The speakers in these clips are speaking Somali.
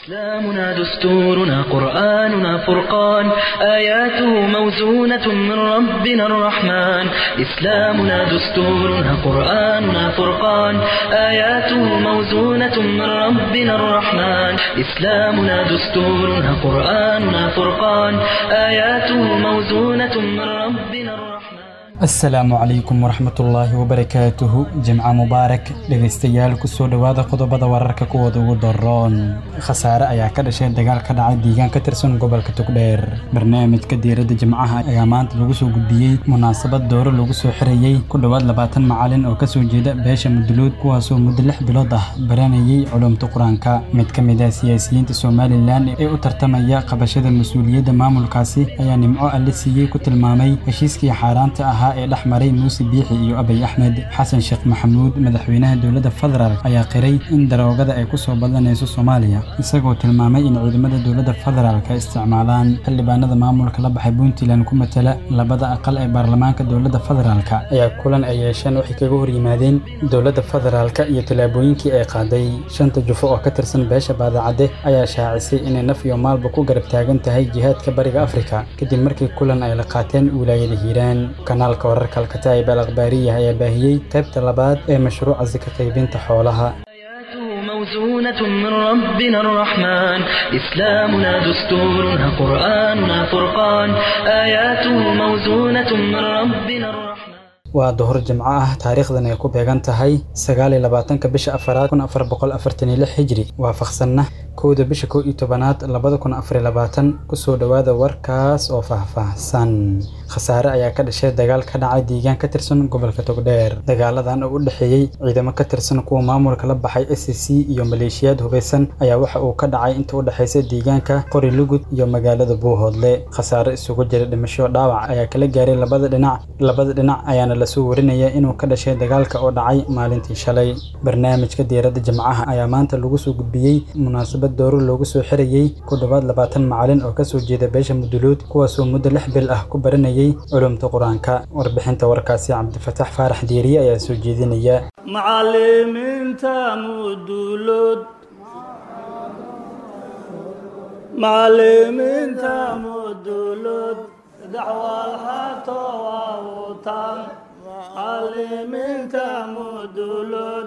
إسلامنا دستورنا قرآننا فرقان آياته موزونة من ربنا الرحمن إسلامنا دستورنا قرآننا فرقان آياته موزونة من ربنا الرحمن إسلامنا دستورنا قرآننا فرقان آياته موزونة من ربنا الرحمن asalaamu calaykum waraxmatullaahi wabarakaatuhu jimca mubaarak dhegaystayaal kusoo dhowaada qodobada wararka kuwooda ugu daroon khasaare ayaa ka dhashay dagaal ka dhacay deegaan ka tirsan gobolka togdheer barnaamijka diiradda jimcaha ayaa maanta lagu soo gudbiyey munaasabad dooro lagu soo xirayey ku dhowaad labaatan macalin oo kasoo jeeda beesha muduluud kuwaasoo muddo lix bilood ah baranayey culumta qur-aanka mid ka mid ah siyaasiyiinta somalilan ee u tartamaya qabashada mas-uuliyadda maamulkaasi ayaa nimco alle siiyey ku tilmaamay heshiiskii xaaraanta ahaa ee dhex maray muuse biixi iyo abay axmed xasan sheekh maxamuud madaxweynaha dowladda federaalk ayaa qiray in daroogada ay kusoo badanayso soomaaliya isagoo tilmaamay in ciidamada dowladda federaalk ay isticmaalaan xildhibaanada maamulka la baxay puntland ku matala labada aqal ee baarlamaanka dowladda federaalk ayaa kulan ay yeesheen waxay kaga hor yimaadeen dowladda federaalk iyo tallaabooyinkii ay qaaday shanta jufo oo ka tirsan beesha baadacadde ayaa shaacisay inay naf iyo maalba ku garab taagan tahay jihaadka bariga afrika kadib markii kulan ay la qaateen wilaayada hiiraan kanaalka wararka alkataa'ib al akhbaariya ayaa baahiyey qaybta labaad ee mashruuca sika qaybinta xoolaha آياته موزونة من ربنا الرحمن إسلامنا دستورنا قرآننا فرقان آياته موزونة من ربنا الرحمن waa duhur jimco ah taariikhdan ay ku beegan tahay sagaal iyo labaatanka bisha afaraad kun afar boqol afartan iyo lix hijri waafaqsanna kowda bisha kow iyo tobanaad labada kun afar iyo labaatan kusoo dhowaada warkaas oo faahfaahsan khasaare ayaa ka dhashay dagaal ka dhacay deegaan ka tirsan gobolka togdheer dagaaladan oo u dhexeeyey ciidamo ka tirsan kuwa maamulka la baxay s c iyo maleeshiyaad hubeysan ayaa waxa uu ka dhacay inta u dhexeysa deegaanka qori lugud iyo magaalada buuhoodle khasaare isugu jira dhimasho dhaawac ayaa kala gaaray labada dhinac labada dhinac ayaana lasoo warinaya inuu ka dhashay dagaalka oo dhacay maalintii shalay barnaamijka diiradda jimcaha ayaa maanta lagu soo gudbiyey munaasabad dooro loogu soo xirayey ku dhowaad labaatan macalin oo kasoo jeeda beesha muduluud kuwaasoo muddo lix bil ah ku baranayay culumta qur-aanka warbixinta warkaasi cabdifataax faarax diiriye ayaa soo jeedinaya macalimiinta mudulood macalimiinta mudulood dacwal hato waawutaan macalimiinta mudulood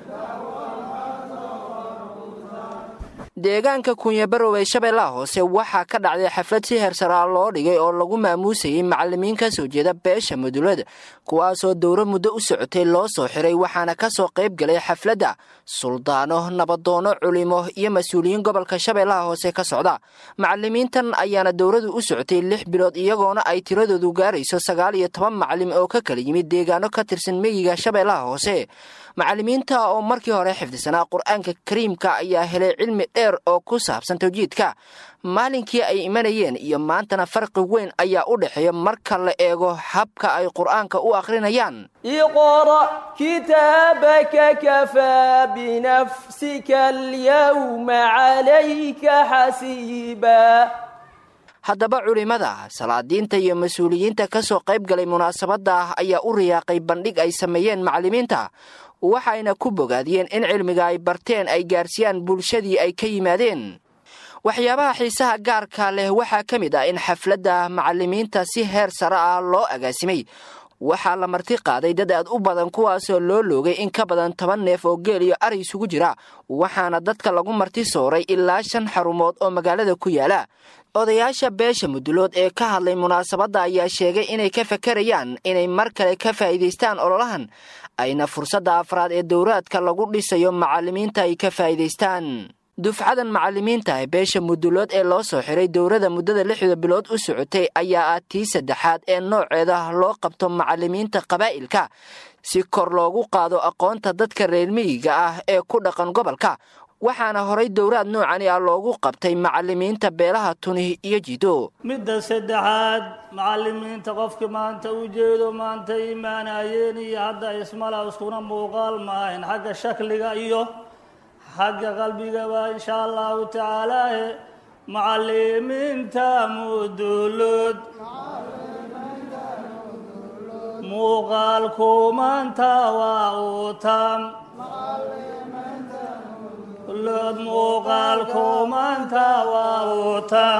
deegaanka kunyabarow ee shabeellaha hoose waxaa ka dhacday xaflad si heersaraa loo dhigay oo lagu maamuusayay macalimiin ka soo jeeda beesha mudulada kuwaasoo dowro muddo u socotay loo soo xiray waxaana ka soo qayb galay xafladda suldaano nabadoono culimo iyo mas-uuliyiin gobolka shabeellaha hoose ka socda macalimiintan ayaana dowradu u socotay lix bilood iyagoona ay tiradoodu gaarayso sagaal iyo toban macalim oo ka kala yimid deegaano ka tirsan meyiga shabeellaha hoose macalimiinta oo markii hore xifdisanaa qur-aanka kariimka ayaa helay cilmi dheer oo ku saabsan tawjiidka maalinkii ay imanayeen iyo maantana farqi weyn ayaa u dhexeeya marka la eego habka ay qur-aanka u akhrinayaan iqra kitaabaka kafaa binafsika alyawma calayka xasiiba haddaba culimmada salaadiinta iyo mas-uuliyiinta ka soo qayb galay munaasabadda ayaa u riyaaqay bandhig ay sameeyeen macalimiinta waxayna ku bogaadiyeen in cilmiga ay barteen ay gaarsiiyaan bulshadii ay ka yimaadeen waxyaabaha xiisaha gaarka leh waxaa ka mid ah in xafladda macalimiinta si heer sare ah loo agaasimay waxaa la marti qaaday dad aad u badan kuwaasoo loo loogay in ka badan toban neef oo geel iyo ari isugu jira waxaana dadka lagu marti sooray ilaa shan xarumood oo magaalada ku yaala odayaasha beesha mudulood ee ka hadlay munaasabadda ayaa sheegay inay ka fakarayaan inay mar kale ka faa'iidaystaan ololahan ayna fursadda afraad ee dowraadka lagu dhisayo macalimiinta ay ka faa'iidaystaan dufcadan macalimiinta ee beesha mudulood ee loo soo xiray dowrada muddada lixda bilood u socotay ayaa ah tii saddexaad ee nooceeda loo qabto macalimiinta qabaa'ilka si kor loogu qaado aqoonta dadka reer miyiga ah ee ku dhaqan gobolka waxaana horay dowraad noocani ah loogu qabtay macalimiinta beelaha tuni iyo jido midda saddexaad macalimiinta qofkii maanta u jeedo maanta imaanayeen iyo hadda ismala iskuna muuqaal maahayn xagga shakliga iyo xagga qalbigaba insha allahu tacaalaahe macalimiinta mudulood muuqaalku maanta waa uu taam lood muuqaalku wataan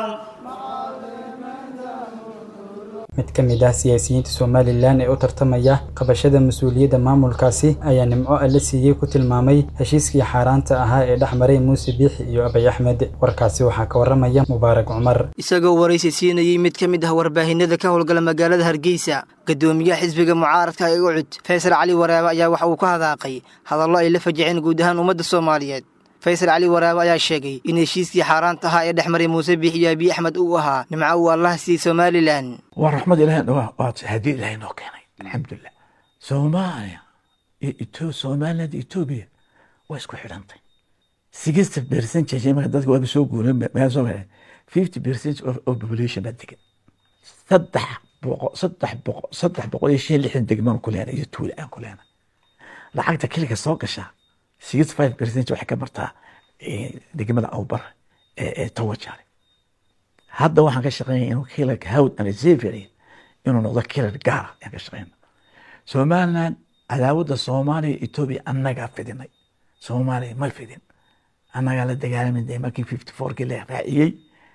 mid ka mid ah siyaasiyiinta somalilan ee u tartamaya qabashada mas-uuliyadda maamulkaasi ayaa nimco alle siiyey ku tilmaamay heshiiskii xaaraanta ahaa ee dhex maray muuse biixi iyo abay axmed warkaasi waxaa ka waramaya mubaarak cumar isagoo waraysi siinayey mid ka mid ah warbaahinada ka howlgala magaalada hargeysa gadoomiyaha xisbiga mucaaradka ee ucud faysal cali waraabe ayaa waxa uu ka hadaaqay hadallo ay la fajiceen guud ahaan ummadda soomaaliyeed faysal cali waraabe ayaa sheegay in heshiiskii xaaraanta ahaa ee dhex maray muuse biix iyo abiy axmed uu ahaa nimco uu allaha siiyey somalilan waa raxmad ilahi waa hadii ilahay noo keenay alxamdulilah soomaaliya iyo somaliland etoobiya waa isku xidhantay sixty percentage marka dadka waaba soo guuray meel soo maray fifty percent of population baa degan saddex boqo saddex boqo saddex boqol iyo shan lixdan degmaan ku leena iyo tuula aan ku leena lacagta keliga soo gashaa sixty five percent waxay ka martaa degmada awbar ee tawajare hadda waxaan ka shaqeynaya inuu kilar hawd and xavier inuu noqdo kilar gaara ayaan ka shaqeyna somaliland cadaawadda soomaaliya etoobiya annagaa fidinay soomaaliya ma fidin annagaa la dagaalamay dee markii fifty fourkii la raaciyey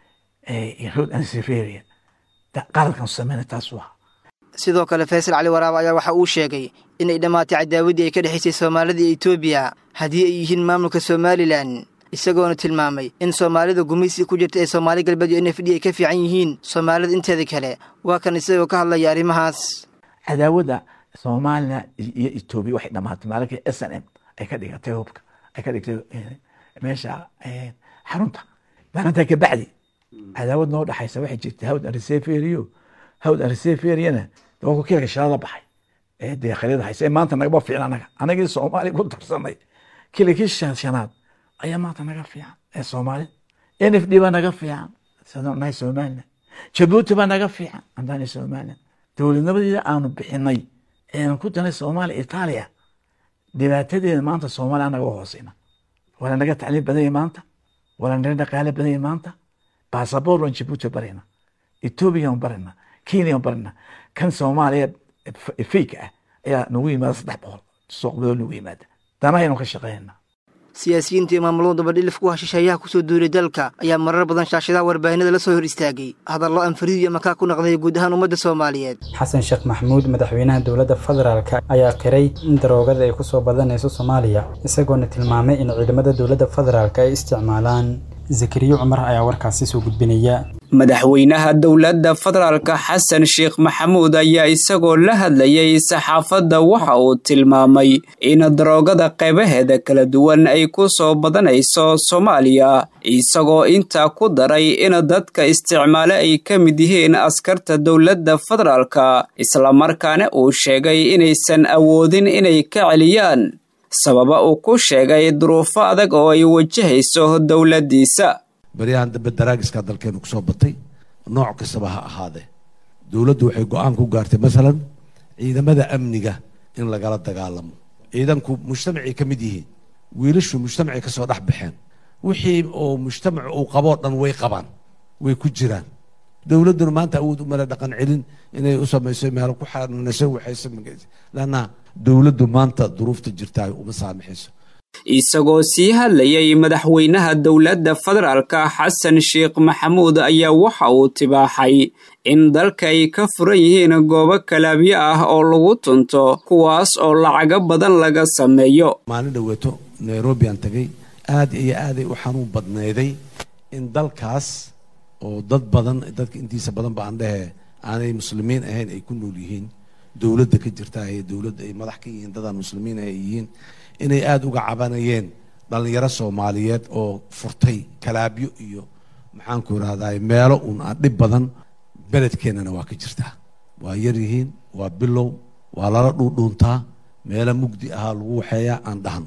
hawd and xavier qaladkan sameyna taas waa sidoo kale faysal cali waraab ayaa waxa uu sheegay inay dhammaatay cadaawaddii ay ka dhexaysay soomaalida iyo etoobiya haddii ay yihiin maamulka somalilan isagoona tilmaamay in soomaalida gumaysi ku jirta ee soomaali galbeed iyo n f d ay ka fiican yihiin soomaalida inteeda kale waa kan isagoo ka hadlaya arrimahaas cadaawadda soomaaliya iyo etoobiya waxay dhammaatay maalinkai s n m ay ka dhigatay hubka ay ka dhigtay meesha xarunta maalintaa ka bacdi cadaawad noo dhexaysa waxay jirtay hawd ariseferiyo hawd ariseferiana waa ku kilka shalada baxay ee deekhalyada haysa ee maanta nagama fiican anaga anagii soomaaliya ku darsanay kilikii shanaad ayaa maanta naga fiican ee soomaalida n f d baa naga fiican nahay somaliland jabuuti baa naga fiican andaani somaliland dowladnimadeeda aanu bixinay eean ku danay soomaaliya itaaliya dhibaatadeeda maanta soomaaliya anaga hooseyna waa naga tacliim badanya maanta waa naga dhaqaale badanya maanta basaboor baan jabuuti barayna etoobiya aan barayna kenya aan barayna kan soomaaliya fake ah ayaa nagu yimaada saddex boqol suuqbadoo nagu yimaada danahaynu ka shaqeynaa siyaasiyiinta iyo maamulada dabadhilif ku hashisheeyaha kusoo duulay dalka ayaa marar badan shaashadaha warbaahinada la soo hor istaagay hadallo aan fariid iyo makaa ku naqday guud ahaan ummadda soomaaliyeed xasan sheekh maxamuud madaxweynaha dowladda federaalka ayaa qiray in daroogada ay kusoo badanayso soomaaliya isagoona tilmaamay in ciidamada dowladda federaalka ay isticmaalaan zakariya cumar ayaa warkaasi soo gudbinaya madaxweynaha dowladda federaalka xasan sheekh maxamuud ayaa isagoo la hadlayay saxaafadda waxa uu tilmaamay in daroogada qaybaheeda kala duwan ay ku soo badanayso soomaaliya isagoo intaa ku daray in dadka isticmaale ay ka mid yihiin askarta dowladda federaalka islamarkaana uu sheegay inaysan awoodin inay ka celiyaan sababa uu ku sheegay duruufo adag oo ay wajahayso dowladdiisa baryahan dambe daraagiska dalkeenu kusoo batay nooc kastaba ha ahaadee dowladdu waxay go-aan ku gaartay masalan ciidamada amniga in lagala dagaalamo ciidanku mujtamacay ka mid yihiin wiilashu mujtamacay kasoo dhex baxeen wixii oo mujtamac uu qaboo dhan way qabaan way ku jiraan dowladduna maanta awood umale dhaqan celin inay u samayso meel ku xanunayso waxaysa lanna dowladdu maanta duruufta jirtaa uma saamaxayso isagoo sii hadlayay madaxweynaha dowladda federaalka xasan sheekh maxamuud ayaa waxa uu tibaaxay in dalka ay ka furan yihiin goobo kalaabyo ah oo lagu tunto kuwaas oo lacago badan laga sameeyo maalin dhoweeto nairobi aan tagay aad iyo aaday u xanuun badnayday in dalkaas oo dad badan dadka intiisa badan ba aan dhehe aanay muslimiin ahayn ay ku nool yihiin dowladda ka jirta ee dowladda ay madax ka yihiin dadaan muslimiin ay yihiin inay aada uga cabanayeen dhalinyaro soomaaliyeed oo furtay kalaabyo iyo maxaanku irahdaa meelo uun aan dhib badan beledkeennana waa ka jirtaa waa yar yihiin waa bilow waa lala dhuudhuuntaa meelo mugdi ahaa lagu waxeeyaa aan dhahno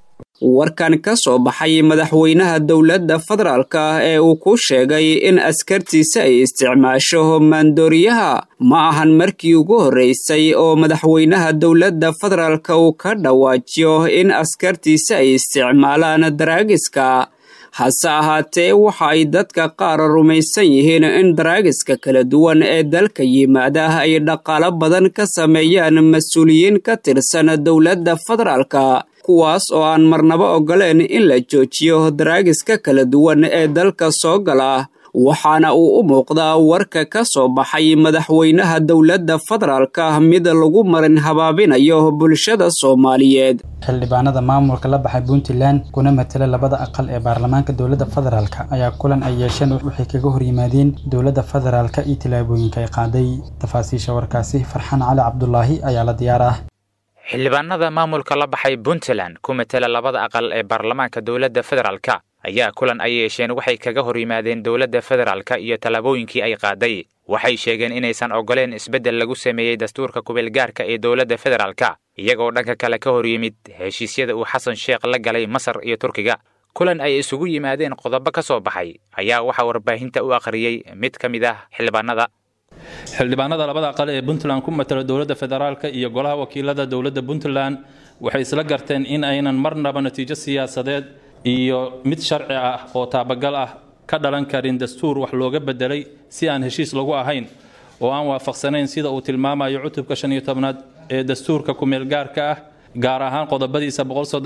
warkan ka soo baxay madaxweynaha dowladda federaalka ee uu ku sheegay in askartiisa ay isticmaasho maandooriyaha ma ahan markii ugu horreysay oo madaxweynaha dowladda federaalka uu ka dhawaajiyo in askartiisa ay isticmaalaan daraagiska hase ahaatee waxa ay dadka qaar rumaysan yihiin in daraagiska kala duwan ee dalka yimaada ay dhaqaalo badan ka sameeyaan mas-uuliyiin ka tirsan dowladda federaalka kuwaas oo aan marnaba ogoleen in la joojiyo daraagiska kala duwan ee dalka soo gala waxaana uu u muuqdaa warka ka soo baxay madaxweynaha dowladda federaalka mid lagu marin habaabinayo bulshada soomaaliyeed xildhibaanada maamulka la baxay puntland kuna matela labada aqal ee baarlamaanka dowladda federaalk ayaa kulan ay yeesheen waxay kaga horyimaadeen dowladda federaalk iyo tillaabooyinka ay qaaday tafaasiisha warkaasi farxaan cali cabdulaahi ayaa la diyaar ah xildhibaanada maamulka la baxay puntland ku matela labada aqal ee baarlamaanka dowladda federaalka ayaa kulan ay yeesheen waxay kaga hor yimaadeen dowladda federaalka iyo tallaabooyinkii ay qaaday waxay sheegeen inaysan ogoleen isbeddel lagu sameeyey dastuurka kubeelgaarka ee dowladda federaalka iyagoo dhanka kale ka hor yimid heshiisyada uu xasan sheekh la galay masar iyo turkiga kulan ay isugu yimaadeen qodobo ka soo baxay ayaa waxaa warbaahinta u akhriyey mid ka mid ah xildhibaanada xildhibaanada labada aqal ee puntland ku matala dowladda federaalka iyo golaha wakiilada dowladda puntland waxay isla garteen in aynan marnaba natiijo siyaasadeed iyo mid sharci ah oo taabagal ah ka dhalan karin dastuur wax looga bedelay si aan heshiis lagu ahayn oo aan waafaqsanayn sida uu tilmaamayo cutubka shan iyo tobnaad ee dastuurka kumeelgaarka ah gaar ahaan qodobadiisa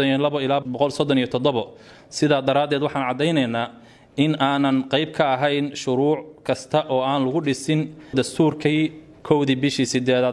ilaa sidaa daraaddeed waxaan caddaynaynaa in aanan qayb ka ahayn shuruuc kasta oo aan lagu dhisin dastuurkii kowdii bishii sideedaad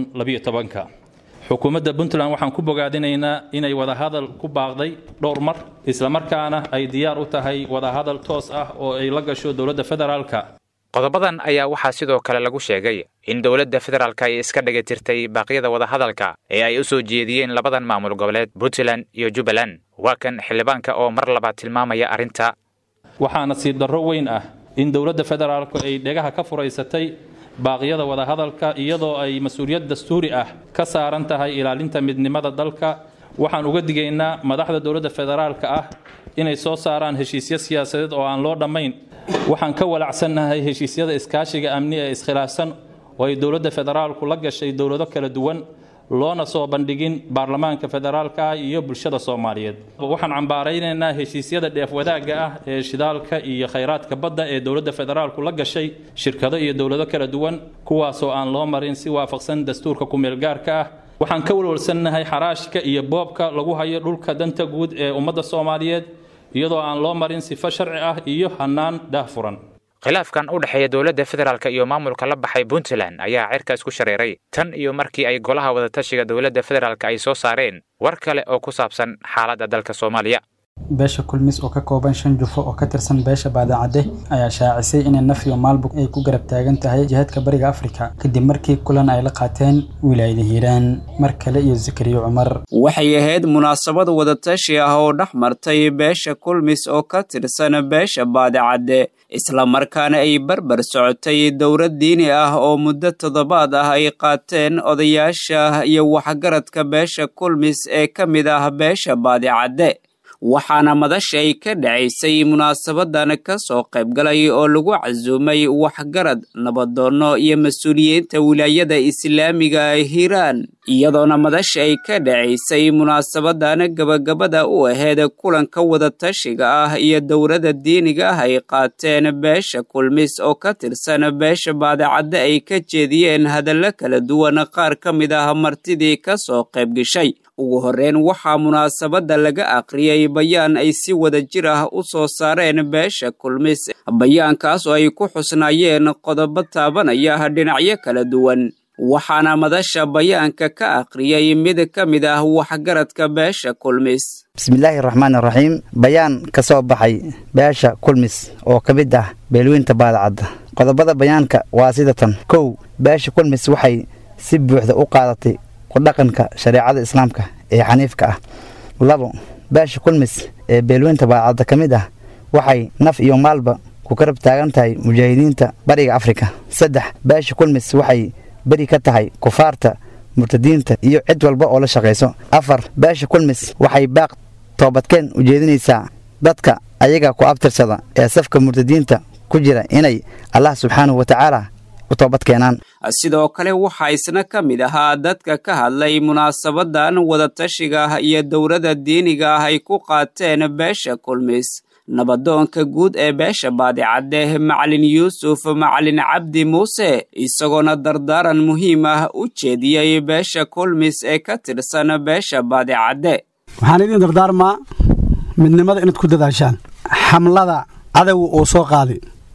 xukuumadda puntland waxaan ku bogaadinaynaa inay wadahadal ku baaqday dhowr mar islamarkaana ay diyaar u tahay wadahadal toos ah oo ay la gasho dowladda federaalka qodobadan ayaa waxaa sidoo kale lagu sheegay in dowladda federaalka ay iska dhiga tirtay baaqyada wadahadalka ee ay u soo jeediyeen labadan maamul goboleed puntland iyo jubbaland waa kan xildhibaanka oo mar labaad tilmaamaya arrinta waxaa nasiib darro weyn ah in dowladda federaalku ay dhegaha ka furaysatay baaqyada wadahadalka iyadoo ay mas-uuliyad dastuuri ah ka saaran tahay ilaalinta midnimada dalka waxaan uga digaynaa madaxda dowladda federaalka ah inay soo saaraan heshiisyo siyaasadeed oo aan loo dhammayn waxaan ka walacsannahay heshiisyada iskaashiga amni ee iskhilaafsan oo ay dowladda federaalku la gashay dowlado kala duwan loona soo bandhigin baarlamaanka federaalka ah iyo bulshada soomaaliyeed waxaan cambaaraynaynaa heshiisyada dheef wadaagga ah ee shidaalka iyo khayraadka badda ee dowladda federaalku la gashay shirkado iyo dowlado kala duwan kuwaasoo aan loo marin si waafaqsan dastuurka kumeelgaarka ah waxaan ka walwalsannahay xaraashka iyo boobka lagu hayo dhulka danta guud ee ummadda soomaaliyeed iyadoo aan loo marin sifo sharci ah iyo hannaan daahfuran khilaafkan u dhexeeya dowladda federaalk iyo maamulka la baxay puntland ayaa cirkaas ku shareeray tan iyo markii ay golaha wadatashiga dowladda federaalk ay soo saareen war kale oo ku saabsan xaaladda dalka soomaaliya beesha kulmis oo ka kooban shan jufo oo ka tirsan beesha baadacadde ayaa shaacisay inay naf iyo maalbug ay ku garab taagan tahay jihaadka bariga afrika kadib markii kulan ay la qaateen wilaayada hiiraan mar kale iyo zakariyo cumar waxay ahayd munaasabad wadatashi ah oo dhex martay beesha kulmis oo ka tirsan beesha baadicadde islamarkaana ay barbar socotay dowlad diini ah oo muddo toddobaad ah ay qaateen odayaasha iyo waxgaradka beesha kulmis ee ka mid ah beesha baadicadde waxaana madasha ay ka dhacaysay munaasabadan ka soo qaybgalay oo lagu casuumay waxgarad nabadoonno iyo mas-uuliyiinta wilaayada islaamiga hiiraan iyadoona madasha ay ka dhacaysay munaasabadan gabagabada u ahayd kulanka wadatashiga ah iyo dowladda diiniga ah ay qaateen beesha kulmis oo ka tirsan beesha baadicadde ay ka jeediyeen hadallo kala duwan qaar ka mid ah martidii ka soo qaybgashay ugu horreyn waxaa munaasabadda laga aqriyey bayaan ay si wada jir ah u soo saareen beesha kulmis bayaankaas oo ay ku xusnaayeen qodobo taabanaya dhinacyo kala duwan waxaana madasha bayaanka ka aqriyey mid ka mid ah waxgaradka beesha kulmis bismillaahi raxmaan raxiim bayaan ka soo baxay beesha kulmis oo ka mid ah beelweynta baadacadda qodobada bayaanka waa sida tan kow beesha kulmis waxay si buuxda u qaadatay kudhaqanka shareecada islaamka ee xaniifka ah labo beesha kulmis ee beelweynta baadacadda ka mid ah waxay naf iyo maalba ku karab taagan tahay mujaahidiinta bariga afrika saddex beesha kulmis waxay beri ka tahay kufaarta murtadiinta iyo cid walba oo la shaqayso afar beesha kulmis waxay baaq toobadkeen u jeedinaysaa dadka ayaga ku abtirsada ee safka murtadiinta ku jira inay allah subxaanahu wa tacaala u toobadkeenaan sidoo kale waxaa isna ka mid ahaa dadka ka hadlay munaasabadan wadatashiga iyo dowladda diiniga ah ay ku qaateen beesha kulmis nabadoonka guud ee beesha baadicadde macalin yuusuf macalin cabdi muuse isagoona dardaaran muhiim ah u jeediyey beesha kulmis ee ka tirsan beesha baadicadde waxaan idiin dardaarmaa midnimada inaad ku dadaashaan xamlada cadowga uu soo qaaday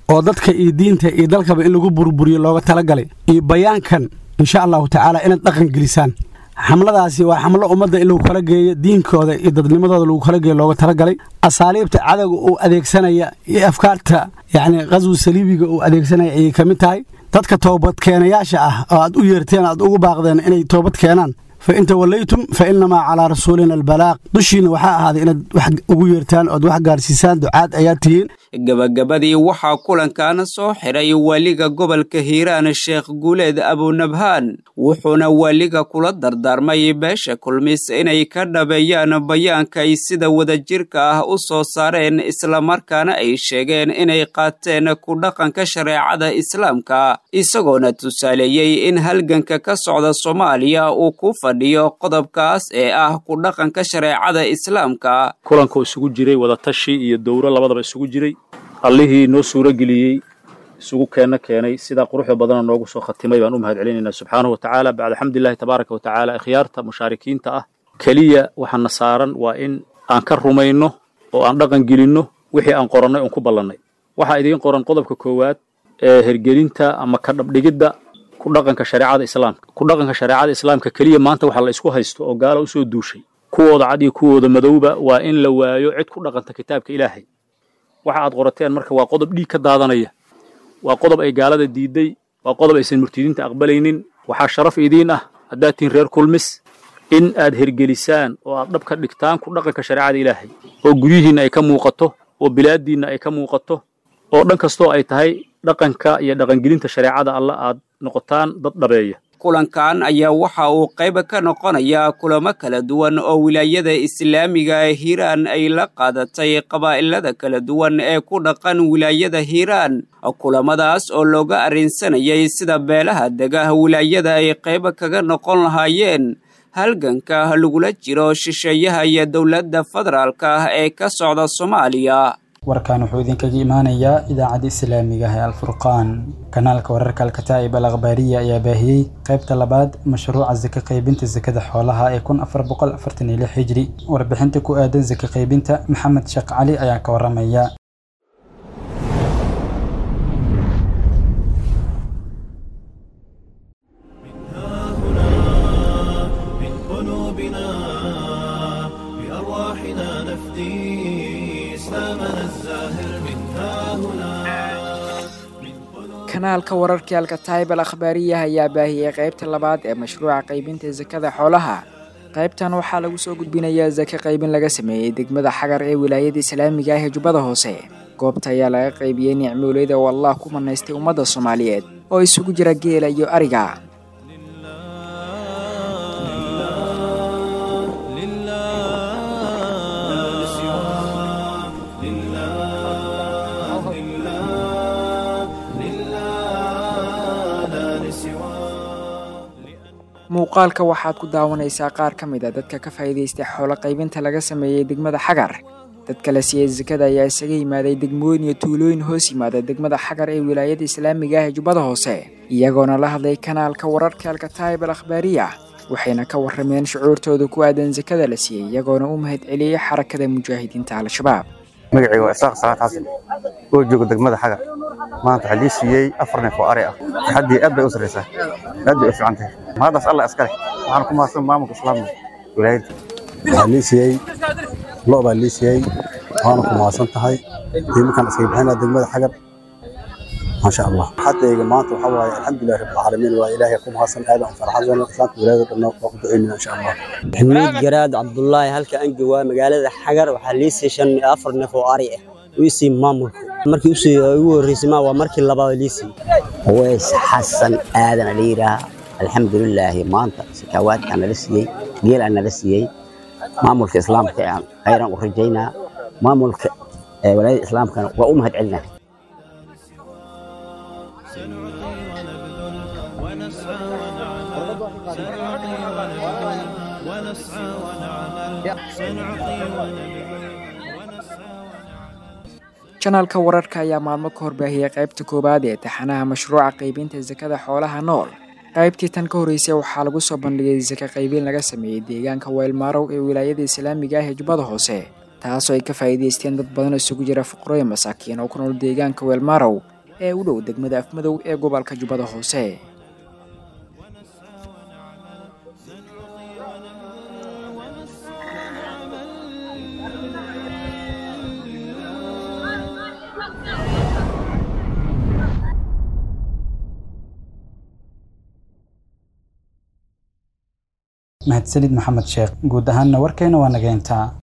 oo dadka iyo diinta iyo dalkaba in lagu burburiyo looga talagalay iyo bayaankan insha allahu tacaala inaad dhaqan gelisaan xamladaasi waa xamlo ummadda in lagu kala geeyo diinkooda iyo dadnimadooda lagu kala geeyo looga talagalay asaaliibta cadowga uu adeegsanaya iyo afkaarta yacni qaswi saliibiga uu adeegsanaya ayay ka mid tahay dadka toobadkeenayaasha ah oo aad u yeerteen aad ugu baaqdeen inay toobad keenaan fa in tawallaytum fa innamaa calaa rasuulina albalaaq dushiina waxaa ahaaday inaad wax ugu yeertaan ood wax gaarsiisaan ducaad ayaad tihiin gabagabadii waxaa kulankan soo xiray waaliga gobolka hiiraan sheekh guuleed abunabhaan wuxuuna waaliga kula dardaarmay beesha kulmis inay ka dhabeeyaan bayaanka ay sida wadajirka ah u soo saareen islamarkaana ay sheegeen inay qaateen ku dhaqanka shareecada islaamka isagoona tusaaleeyey in halganka ka socda soomaaliya uu ku fadhiyo qodobkaas ee ah ku dhaqanka shareecada islaamka kulanka isugu jiray wadatashi iyo dowro labadaba isugu jiray allihii noo suuro geliyey isugu keenna keenay sidaa quruxda badana noogu soo khatimay baan u mahad celinaynaa subxaanahu wa tacaala bacda xamdulillahi tabaaraka wa tacaala ikhyaarta mushaarikiinta ah keliya waxaana saaran waa in aan ka rumayno oo aan dhaqan gelinno wixii aan qorannay oon ku ballannay waxaa idiin qoran qodobka koowaad ee hergelinta ama ka dhabdhigidda ku dhaqanka shareecada islaamka ku dhaqanka shareecada islaamka keliya maanta waxa la isku haysto oo gaala usoo duushay kuwooda cad iyo kuwooda madowba waa in la waayo cid ku dhaqanta kitaabka ilaahay waxa aad qorateen marka waa qodob dhiig ka daadanaya waa qodob ay gaalada diiday waa qodob aysan murtidiinta aqbalaynin waxaa sharaf idiin ah haddaad tihiin reer kulmis in aad hergelisaan oo aad dhab ka dhigtaan ku dhaqanka shareecada ilaahay oo guryihiinna ay ka muuqato oo bilaaddiinna ay ka muuqato oo dhan kastoo ay tahay dhaqanka iyo dhaqangelinta shareecada alla aad noqotaan dad dhabeeya kulankan ayaa waxa uu qayb ka noqonayaa kulamo kala duwan oo wilaayada islaamiga ee hiiraan ay la qaadatay qabaa'ilada kala duwan ee ku dhaqan wilaayada hiiraan kulamadaas oo looga arrinsanayay sida beelaha dega wilaayada ay qayb kaga noqon lahaayeen halganka lagula jiro shisheeyaha iyo dowladda federaalka ah ee ka socda soomaaliya warkan wuxuu idinkaga imaanayaa idaacadda islaamiga ah ee alfurqaan kanaalka wararka alkataa'ib al akhbaariya ayaa baahiyey qaybta labaad mashruuca saka qaybinta sakada xoolaha ee kun afar boqol afartan iyo lix hijri warbixinta ku aadan saka qaybinta maxamed sheekh cali ayaa ka waramaya kanaalka wararkii alkataayib al akhbaariya ayaa baahiyey qaybta labaad ee mashruuca qaybinta sakada xoolaha qaybtan waxaa lagu soo gudbinayaa sake qaybin laga sameeyey degmada xagar ee wilaayada islaamiga ah ee jubbada hoose goobta ayaa laga qaybiyey nicmooleyda oo allah ku manaystay ummadda soomaaliyeed oo isugu jira geela iyo ariga muuqaalka waxaad ku daawanaysaa qaar ka mid a dadka ka faa'iidaystay xoolo qaybinta laga sameeyey degmada xagar dadka la siiyey sakada ayaa isaga yimaaday degmooyin iyo tuulooyin hoos yimaada degmada xagar ee wilaayada islaamiga ah ee jubbada hoose iyagoona la hadlay kanaalka wararka alkataayib al akhbaariya waxayna ka warrameen shucuurtooda ku aadan sakada la siiyey iyagoona u mahad celiyey xarakada mujaahidiinta al-shabaab magacayga waa isaaq salaad xasan oo jooga degmada xagar maanta waxaa lii siiyey afar neef oo ari ah farxaddii aad bay u sarraysaa aad bay u fiican tahay mahaddaas alla iskale waxaan ku mahadsan maamulka islaamka wilaayadda waxaa lii siiyey lo' baa lii siiyey waana ku mahadsan tahay diimakan iskaga bixinaa degmada xagar maasha allah xaddayga maanta waxaa waaye alxamdulilah rabbilcaalamiin waa ilaahay ku mahadsan aadan farxadana islaamka wilaayada dhanna waa ku ducaynaa insha allah maxamuud garaad cabdullaahi halka aan joogaa magaalada xagar waxaa lii sii shan iyo afar neef oo ari ah wiisii maamulka markii usii ugu horreysay ma waa markii labaad liisii weys xasan aadan la yidhaaha alxamdulilaahi maanta sakaawaadkaa nala siiyey geelaa nala siiyey maamulka islaamka aan khayran u rajaynaa maamulka walaayada islaamkana waa u mahad celinaa janaalka wararka ayaa maalmo ka horbaahiyey qaybta koowaad ee taxanaha mashruuca qaybinta sakada xoolaha nool qaybtii tan ka horreysay waxaa lagu soo bandhigay saka qaybin laga sameeyey deegaanka weylmaarow ee wilaayada islaamiga ah ee jubbada hoose taasoo ay ka faa'iidaysteen dad badan isugu jira fuqrooyin masaakiin oo ku nool deegaanka weelmaarow ee u dhow degmada afmadow ee gobolka jubbada hoose mahadsanid maxamed sheekh guud ahaanna warkeena waa nageyntaa